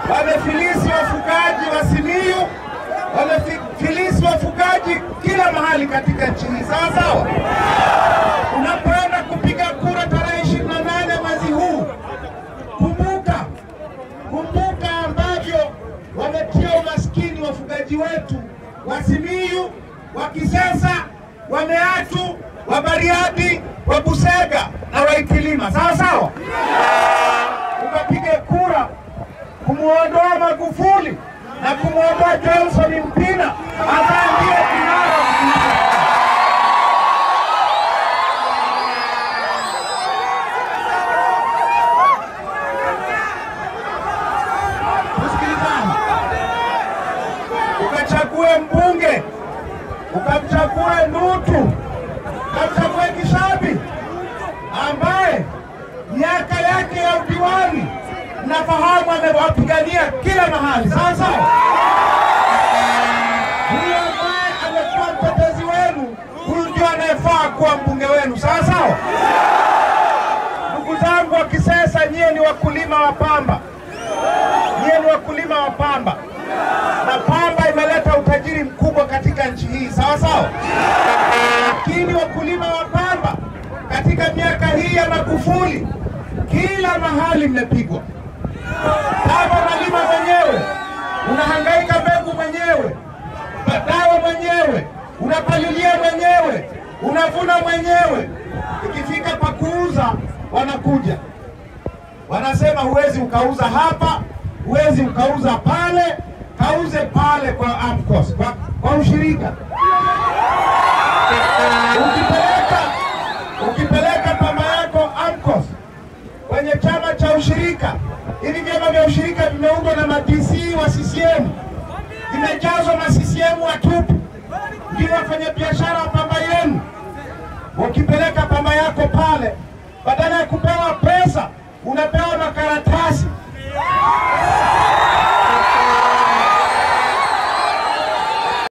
wamefilisi wafugaji wa Simiyu, wamefilisi wafugaji kila mahali katika nchi hii, sawa sawa. Unapoenda kupiga kura tarehe ishirini na nane mwezi huu, kumbuka kumbuka ambavyo wametia umaskini wafugaji wetu wa Simiyu, wa Kisesa, wa Meatu, wa Bariadi, wa Busega na wa Itilima, sawa sawa. Ukapige kura kumwondoa Magufuli na kumwondoa Johnson Mpina ambaye ndiye kinara wa upinzani. Tusikilizane, ukachague mbunge, ukamchague Ndutu, ukamchague Kishabi ambaye miaka yake ya udiwani nafahamu amewapigania kila mahali. Sawa sawa, huyo ambaye amekuwa mtetezi wenu, huyu ndio anayefaa kuwa mbunge wenu. Sawa sawa, ndugu zangu wa Kisesa, nyie ni wakulima wa pamba, nyie ni wakulima wa pamba, na pamba imeleta utajiri mkubwa katika nchi hii. Sawa sawa, lakini wakulima wa pamba katika miaka hii ya Magufuli kila mahali mmepigwa. Kama unalima mwenyewe, unahangaika mbegu mwenyewe, dawa mwenyewe, unapalilia mwenyewe, unavuna mwenyewe. Ikifika pa kuuza, wanakuja wanasema, huwezi ukauza hapa, huwezi ukauza pale, kauze pale kwa AMCOS, kwa, kwa ushirika. Ukipeleka ukipeleka pamba yako AMCOS kwenye chama cha ushirika, hivi vyama vya ushirika vimeundwa na ma-DC wa CCM, vimejazwa na CCM watupu, ndio wafanyabiashara wa pamba yenu. Ukipeleka pamba yako pale, badala ya kupewa pesa unapewa